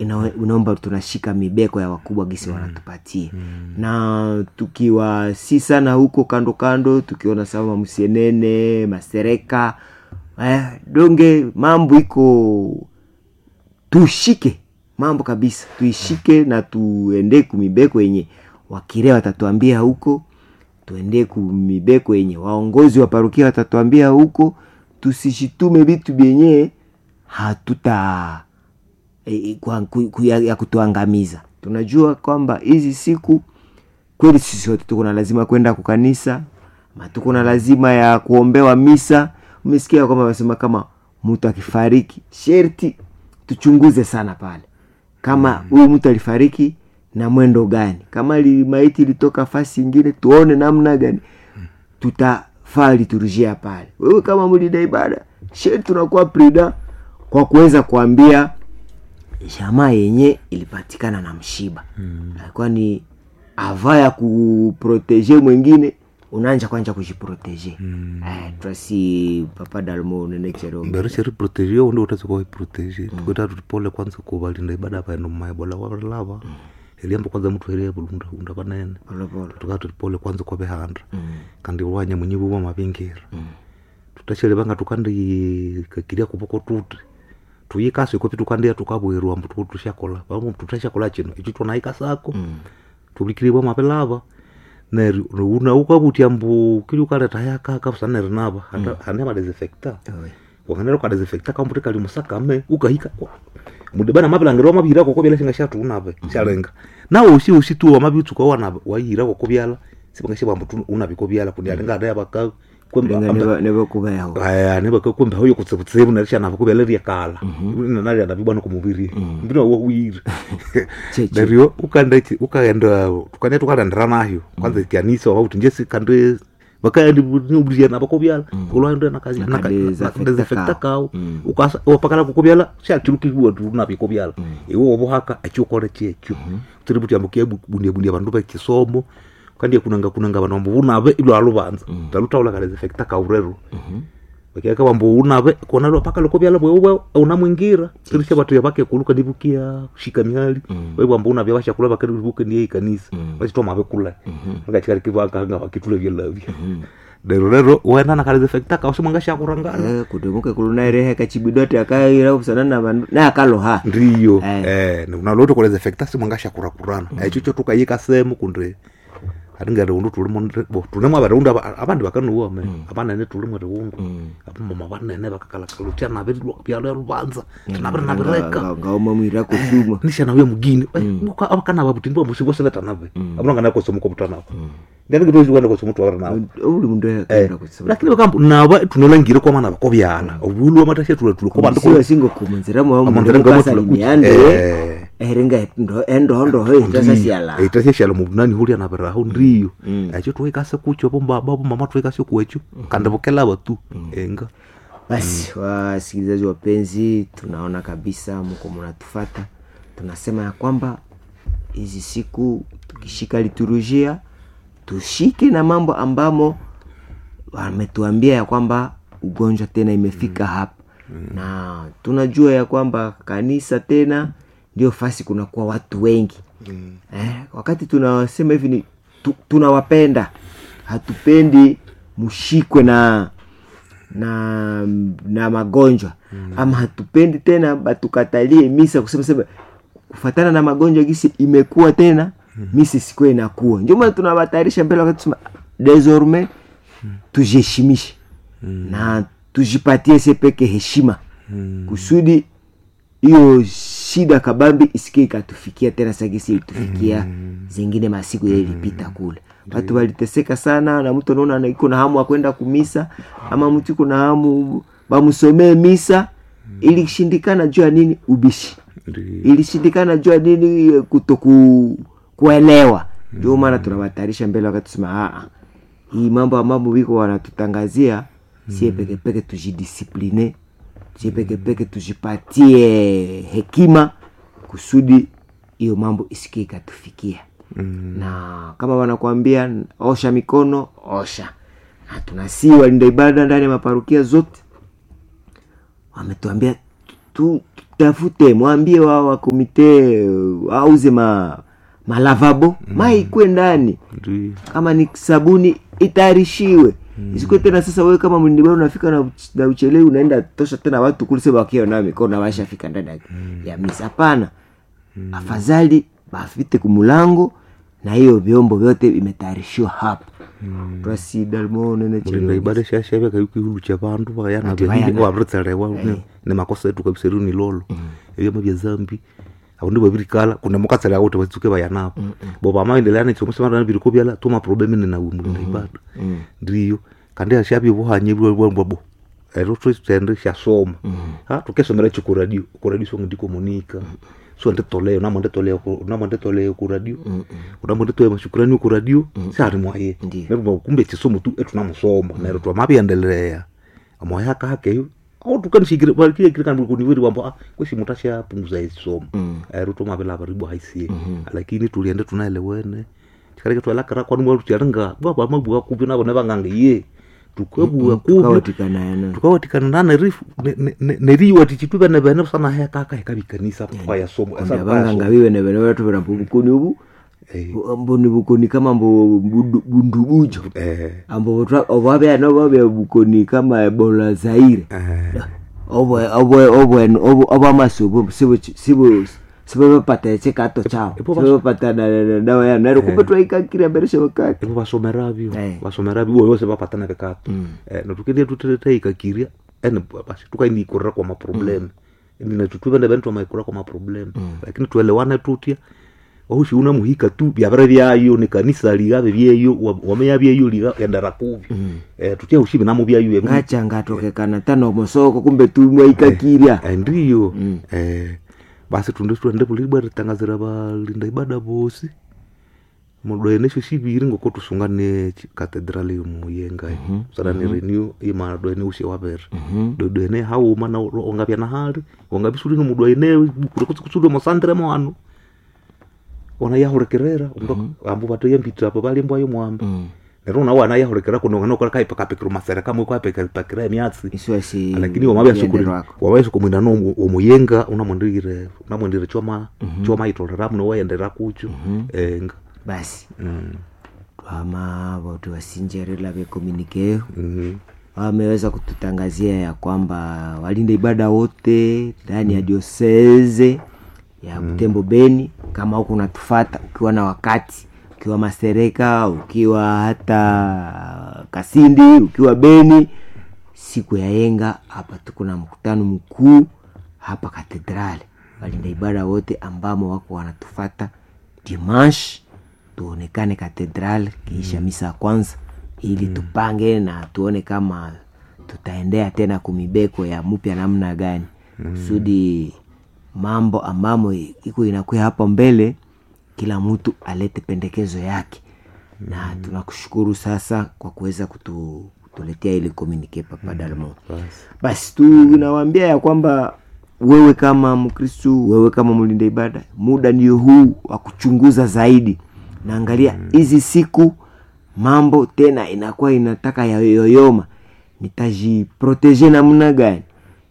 ina- inaomba tunashika mibeko ya wakubwa gisi wanatupatia na tukiwa si sana huko kando kando tukiona sama msienene masereka eh, donge mambo iko tushike mambo kabisa tuishike na tuende kumibeko yenye wakire watatuambia huko tuende kumibeko yenye waongozi wa parukia watatuambia huko tusishitume vitu vyenye hatuta e, kwa, ku, ku, ya, ya kutuangamiza tunajua kwamba hizi siku kweli sisi wote tuko na lazima kwenda kukanisa ma tuko na lazima ya kuombewa misa umesikia kwamba wamesema kama mtu akifariki sherti tuchunguze sana pale kama huyu mtu alifariki na mwendo gani kama li, maiti ilitoka fasi ingine tuone namna gani tutafaa liturujia pale wewe kama mlida ibada sherti tunakuwa prida kwa kuweza kuambia jamaa yenye ilipatikana na mshiba mm. kwani ava ya kuproteje mwingine unaanja kwanja kujiproteje mm. eh, twasi papa dalmo nenechero mbereshe riproteje yo ndio utaweza kuwa proteje tukwita tutipole kwanza kuvalinda ibada paendo mmaye bola walava eliambo kwanza mtu elie bulunda unda panene polopolo tukaa tutipole kwanza kwa behanda kandi wanya mwenye buwa mavingira tutachele vanga tukandi kakiria kupoko tuti tuyikasi kopi tukandia tukabwirwa mbu tuku tushakola pamwe tutashakola chino ichi tunaika sako tulikiriwa mapelava neri una ukavutia mbu kili ukaleta yakaka sana nerinava hane madesinfecta wakanera ukadesinfecta kambuti kali musakame ukahika mudibana mapilangiro mavihira koko vyala shinga shatunave shalenga nawe usi usi tu wamavitsuka wana wahira koko vyala sivanga shivambu unaviko vyala kundi alinga adaya vaka kwemba nevokuvayaho aya nevakakwemba hoyo kutsekutsemu narishanava kuvela riakala nanariana vibwana kumuviri mbina wawiri Cheche. dario ukaenda ichi- ukaenda tukanya tukarandira nayo kwanza kanisa wauti njesi kande vakaendiniubiriana vakovyala ulwaenda Nakadesinfecta nakadesinfecta kao. kawo upakala kukovyala shatirukiwa tunavikovyala iwe wovuhaka achiokole chekyo tiributi ambukia bundia bundia vandu vechisomo kandi kunanga kunanga vanhu vambo unave ilo aluvanza talutaula kadesinfecta kaurero vakiaka vambo unave kona lo paka lokovyala bwewe una mwingira tirisha vatu yavake kuluka ndivukia kushika miali we vambo unavya vashakula vakarivuke niye ikanisa vachitoma vekula vakachikarikivakanga vakitule vyelavya lero lero wenda na kadesinfecta kausimwanga shakurangana kudemuke kulunaerehe kachibidote akaira kusana na vandu naakaloha ndiyo Eh. eh, nunaloto koleza efekta simwanga shakurakurana echo cho tukayika semu kunde atingere undu tulimo tulimwe avarundu avandi vakanuwa me avanene tulimwe riundu avamama vanene vakakalakalu tyanavi vyalo luvanza tinaviri navireka ngaoma mwira kusuma nishanavye mugini avakana vavutini vamusivosevetanave avunangana kosomuko vutanavo ndianingitoisiwene kosomutu avarinavo uli mundu akaenda kusema lakini vakambu nava tunolangire kwamana vakovyala ovulwa matashe tule tule siwa kovandu singokumunzira Amanzira ngamo mwamukasalimiande Eh. eringa endohondoho itasasiala itaseshala muvunani hulia navirahu ndiyo echo tuwaikase kucho vombaba vomama tuwaikase kuecho kandi vokelava tu enga basi wasikilizaji wapenzi tunaona kabisa mko mnatufata tunasema ya kwamba hizi siku tukishika liturujia tushike na mambo ambamo wametuambia ya kwamba ugonjwa tena imefika hapa na tunajua ya kwamba kanisa tena ndio fasi kunakuwa watu wengi eh, wakati tunasema hivi ni tu, tunawapenda hatupendi mshikwe na na na magonjwa mm. ama hatupendi tena batukatalie misa kusema sema kufatana na magonjwa gisi imekuwa tena mm. misa isikuwa inakuwa ndio maana tunawatayarisha mbele wakati tusema desormais tujiheshimishe mm. na tujipatie se peke heshima mm. kusudi hiyo shida kabambi isikie ikatufikia tena sagisi ilitufikia mm. zingine masiku mm. ilipita kule watu waliteseka sana na mtu anaona iko na hamu akwenda kumisa ama mtu iko na hamu bamsomee misa ilishindikana juu ya nini ubishi ilishindikana juu ya nini kutoku kuelewa ndio maana tunawatayarisha mbele wakati tusema aa hii mambo ya mambo wiko wanatutangazia sie pekepeke tujidisipline sie pekepeke tujipatie hekima kusudi hiyo mambo isikie ikatufikia mm. na kama wanakuambia osha mikono osha na tunasii walinda ibada ndani ya maparukia zote wametuambia tutafute mwambie wa wa komite uh, auze ma malavabo mai ikwe ndani Ndio. kama ni sabuni itayarishiwe mm. isikuwe tena sasa wewe kama mlindibara unafika na, uch- na uchelewi unaenda tosha tena watu kulise wakiwa na mikono washafika ndani ya, ya misa hapana mm. afadhali bafite kumulango na hiyo vyombo vyote vimetayarishiwa hapo mm. twasidalmo nene mulinda chelo ibada shashaveka ikihulu cha vandu vayana Ati vyahivi vayana. wavritsarewa ni makosa etu kabisa eri ni lolo evyama vya zambi avundi vavirikala kuna mukatsala wote vatsuke vayanapo bo vamaendelea nechomusemarana viriko vyala tuma problemi ninawe mulinda ibada ndiyo kandi ashavye vuhanye vwambwabo ero twitende shasoma ha tukesomera ichi kuradio kuradio songo ndiko monika so nditoleo namo nditoleo ku- namo nditoleo kuradio unamo nditoe mashukurani kuradio sari mwaye Ndiyo. nerwo kumbe chisomo tu etunamusoma nerwo twamaviendelea amoya akakeyo autukanishikire valikire kandi kuniviri wambo ah kwesi mutu ashapunguza isomo ero tomavela varibu haisie lakini tuliende tunaelewene chikareke twalakara kwani mwalu charinga baba mabua kuvi navo nevanganga ye tukabua kuvi tukawatikanaana tukawatikana nana rifu neriwa tichituva nevene sana hekaka hekavikanisa kwaya somo vanganga vive nevene vatuvera mbukuni uvu mboni bukoni kama mbo bundu- bundubujo eh ambo ovavea vavea bukoni kama ebola zaire eh ovamasuvo sivavapata chikato chao Ipo bas- sivavapata dawa yao nairo kumbe twaikakira mberesha wakati ivo vasomeravyo Eh. vasomeravyo ivo vose vapatana vekato natukendia tuteteikakiria ene basi tukainiikurira kwa maprobleme ninatutuvene vene twamaikurira kwa maprobleme lakini tuelewane tutya wahushi una muhika tu vyavere vyayo ni kanisa ligave vyeyo wa- wameya vyeyo liga endera kuvi Eh, tutya hushi vinamo vyayo emu- ngacha ngatokekana tano mosoko kumbe tumwaikakiria Eh, ndiyo eh, basi tunde tuende vulibwa ritangazira valinda ibada vosi mudoenesho shiviri ngoko tusungane katedrali muyenga sana ni renew ima doene ushe wavere dodoene hauma na ongavya na hali ongavisuli ni mudoene kusudo mosandre mwanu ona yahurekerera ambu vatoya mbitira apo valimbwayo mwamba nero na wana yahurekera kunongana okora kaipakapekero masere kamwe kwapekapakira emyatsi isiwasi lakini wamavyasokomwina no omuyenga unamwendire unamwendire choma choma itorera muno waendera kucho enga basi Mm, twama vote wasinjerela vekomunikeo mhm, wameweza kututangazia ya kwamba walinda ibada wote ndani ya dioseze ya Butembo Beni, kama huku unatufata ukiwa na wakati, ukiwa Masereka, ukiwa hata Kasindi, ukiwa Beni, siku ya yenga hapa tuko na mkutano mkuu hapa katedrali. Walinda ibada wote ambamo wako wanatufata dimanche tuonekane katedrali kiisha misa ya kwanza ili tupange na tuone kama tutaendea tena kumibeko ya mpya namna gani kusudi mambo ambamo iko inakuya hapo mbele kila mtu alete pendekezo yake na tunakushukuru sasa kwa kuweza kutu, kutuletea ili komunike papa Dalmo basi basi tunawambia ya kwamba wewe kama mkristu wewe kama mlinda ibada muda ndio huu wa kuchunguza zaidi naangalia hizi siku mambo tena inakuwa inataka yayoyoma nitajiproteje namna gani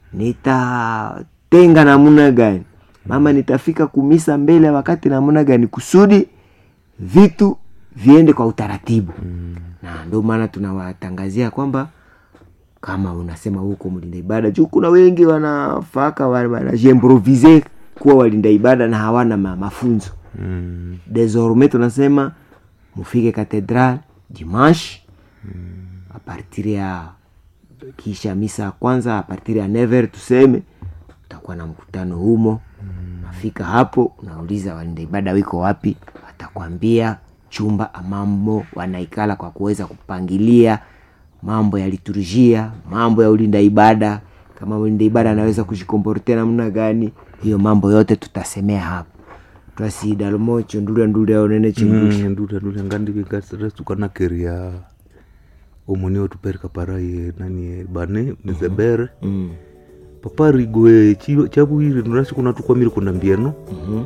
nitatenga namna gani mama nitafika kumisa mbele ya wakati namna gani kusudi vitu viende kwa utaratibu na ndio maana tunawatangazia kwamba kama unasema huko mlinda ibada juu kuna wengi wanafaka wa- wanajiimprovise kuwa walinda ibada na hawana ma, mafunzo Mm, desormais tunasema mufike katedral dimanche a partir ya kisha misa ya kwanza a partir ya never tuseme utakuwa na mkutano humo nafika hapo unauliza walinda ibada wiko wapi watakwambia chumba amamo wanaikala kwa kuweza kupangilia mambo ya liturujia mambo ya ulinda ibada kama ulinda ibada anaweza kujikomportea namna gani hiyo mambo yote tutasemea hapo twasidalmo chundulya ndulya onene chinduli mm, ndule ndule ngandivikarestukanakeria omoni otuperika paraye nani bane mizebere Mm. paparigoe chavuiri nurasi kuna tukwamiri kuna mbieno Mhm.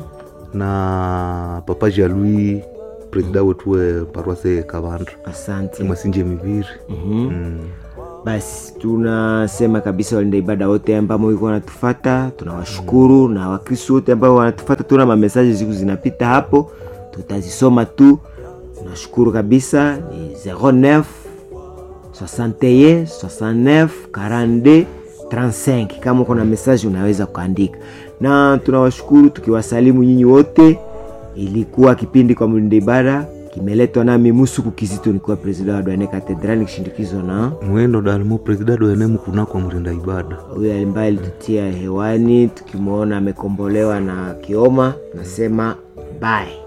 na papa jalui presida wetu we parwase kavandra asante imasinje miviri Mhm. mm. basi tunasema kabisa walinda ibada wote ambao iko wanatufata tunawashukuru na wakristo wote ambao wanatufata tuna mamesaji siku zinapita hapo tutazisoma tu tunashukuru kabisa ni 09 61 69 42 35 kama uko na mesaji unaweza kuandika na tunawashukuru tukiwasalimu nyinyi wote ilikuwa kipindi kwa mlinda ibada kimeletwa nami musuku kizito nikiwa presida wa dwane katedrali nikishindikizwa na mwendo dalimo presidado enemu kunako mrinda ibada huyo ambaye alitutia hewani tukimwona amekombolewa na kioma nasema bye